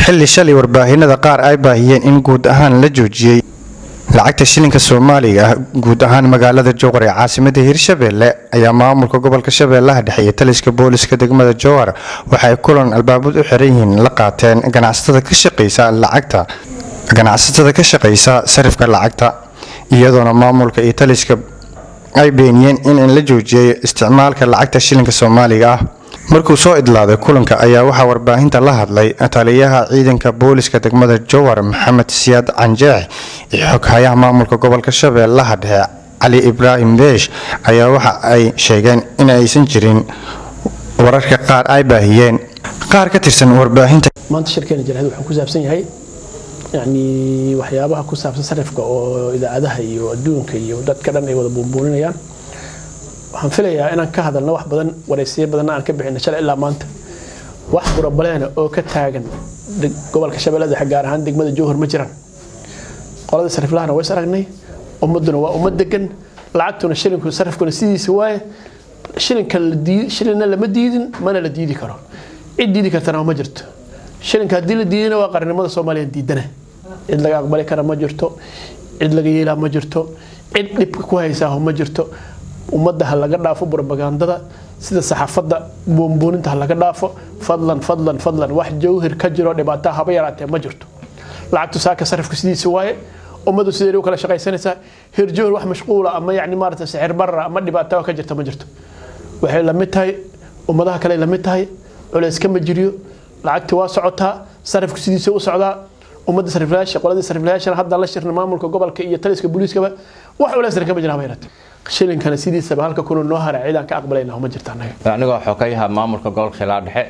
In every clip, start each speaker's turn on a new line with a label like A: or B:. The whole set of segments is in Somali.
A: xilli shalay warbaahinada qaar ay baahiyeen in guud ahaan la joojiyey lacagta shilinka soomaaliga ah guud ahaan magaalada jowhar ee caasimada hirshabelle ayaa maamulka gobolka shabeellaha dhexe iyo taliska booliska degmada jowhar waxay kulan albaabad u xiran yihiin la qaateen ganacsatada ka shaqeysa lacagta ganacsatada ka shaqeysa sarifka lacagta iyadoona maamulka iyo taliska ay beeniyeen in la joojiyay isticmaalka lacagta shilinka soomaaliga ah markuu soo idlaaday kulanka ayaa waxaa warbaahinta la hadlay taliyaha ciidanka booliska degmada jowhar maxamed siyaad canjeex iyo xoghayaha maamulka gobolka shabeellaha dhexe cali ibraahim beesh ayaa waxa ay sheegeen in aysan jirin wararka qaar ay baahiyeen qaar ka tirsan warbaahinta
B: maanta shirkeena jaraahid wuxuu ku saabsan yahay yacni waxyaabaha ku saabsan sarifka oo idaacadaha iyo adduunka iyo dadka dhan ay wada buunbuuninayaan waxaan filayaa inaan ka hadalno wax badan waraysiyo badanna aan ka bixino shalay ilaa maanta wax burabaleena oo ka taagan gobolka shabeellada dhexe gaar ahaan degmada jowhar ma jiraan qolada sariflahana ways aragnay ummaduna waa ummad degan lacagtuna shilinku sarifkuna sidiisa waaye shilinka shilinna lama diidin mana la diidi karo cid diidi kartana ma jirto shilinka haddii la diidina waa qarnimada soomaaliya diidana cid laga aqbali kara ma jirto cid laga yeelaa ma jirto cid dhibka ku haysaaho ma jirto ummadda ha laga dhaafo brobagandada sida saxaafadda buunbuuninta ha laga dhaafo fadlan fadlan fadlan wax jawhir ka jiro dhibaato haba yaraatee ma jirto lacagtu saaka sarifka sidiisa waaye ummaddu sideed u kala shaqaysanaysaa hirjowhir wax mashquula ama yacni maarata sixir barra ama dhibaato ka jirta ma jirto waxay la mid tahay ummadaha kale la mid tahay culays kama jiriyo lacagti waa socotaa sarifku sidiisa u socdaa ummadda sariflayaasha qoladii sariflayaashana hadda la shirna maamulka gobolka iyo taliska booliiskaba wax culaysna kama jiraan bayrat shilinkana sidiisaba halka kuna noo hara ciidaan ka aqbalayna ma jirta anaga
C: anigoo xogeyaha maamulka gobolka shabeellaha dhexe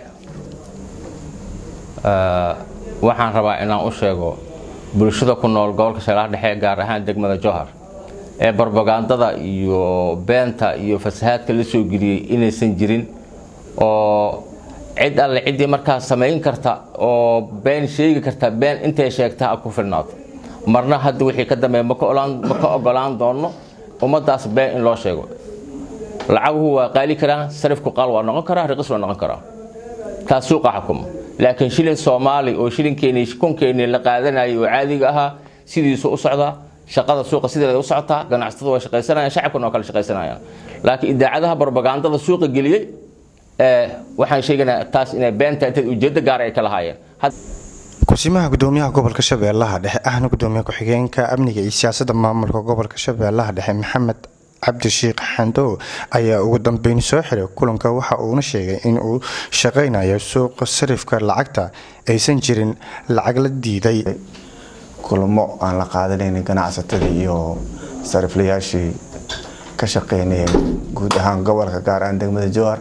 C: waxaan rabaa inaan u sheego bulshada ku nool gobolka shabeellaha dhexe gaar ahaan degmada jowhar ee barbagandada iyo beenta iyo fasahaadka la soo geliyey inaysan jirin oo cid alle ciddii markaa samayn karta oo been sheegi karta been intay sheegta ha ku filnaato marna hadda wixii ka dambeeya ma ka ogolaan doono ummadaas been in loo sheego lacaguhu waa qaali karaan sarifku qaal waa noqon karaa riqis waa noqon karaa taas suuqa xukuma laakiin shilin soomaali oo shilinkeenii kunkeenii la qaadanayay oo caadiga ahaa sidiisu u socdaa shaqada suuqa sideeda u socotaa ganacsatada waa shaqaysanayaan shacabkuna waa kala shaqaysanayaan laakiin idaacadaha barbagandada suuqa geliyey waxaan sheegaynaa taas inay beenta intayd ujeeddo gaar ay ka lahaayeen
A: kusimaha gudoomiyaha gobolka shabeellaha dhexe ahna gudoomiye ku-xigeenka amniga iyo siyaasada maamulka gobolka shabeellaha dhexe maxamed cabdishiikh xandow ayaa ugu dambeyn soo xiray kulanka waxa uuna sheegay in uu shaqaynayo suuqa sarifka lacagta aysan jirin lacag la diiday
D: kulamo aan la qaadanayn ganacsatadii iyo sariflayaashii ka shaqeynayay guud ahaan gobolka gaar ahaan degmada jowhar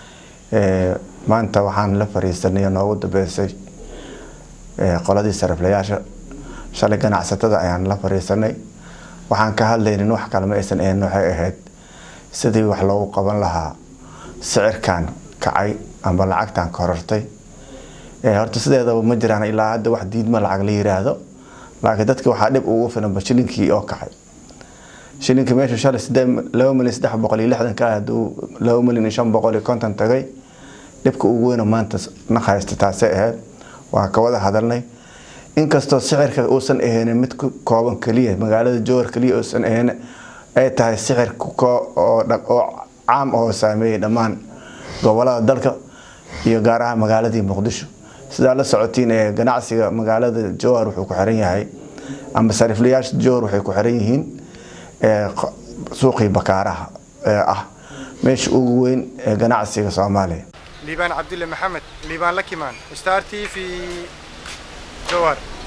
D: maanta waxaan la fariisanay noogu dambeysay qoladii sariflayaasha shalay ganacsatada ayaan la fariisanay waxaan ka hadlaynin wax kalema aysan ahayn waxay ahayd sidii wax loogu qaban lahaa sicirkan kacay amba lacagtan korortay horta sideedaba ma jiraan ilaa hadda wax diidma lacag la yiraahdo laakiin dadka waxaa dhib ugu filanba shilinkii oo kacay shilinkii meesha shalay laba milyan saddex boqol iyo lixdan ka ah haduu laba milyan iyo shan boqol iyo konton tagay dhibka ugu weyna maanta na haysta taasay ahayd waan ka wada hadalnay inkastoo sicirka uusan ahaynin mid ku kooban keliya magaalada jowhar keliya uusan ahayn ay tahay sicir oo caam oo saameeyay dhammaan gobolada dalka iyo gaar ahaan magaaladii muqdisho sidaa la socotiin ee ganacsiga magaalada jowhar wuxuu ku xiran yahay ama sariflayaasha jowhar waxay ku xiran yihiin suuqii bakaaraha ee ah meesha ugu weyn ee ganacsiga soomaaliya
A: liibaan cabdulle maxamed liibaan lakimaan star t v jowhar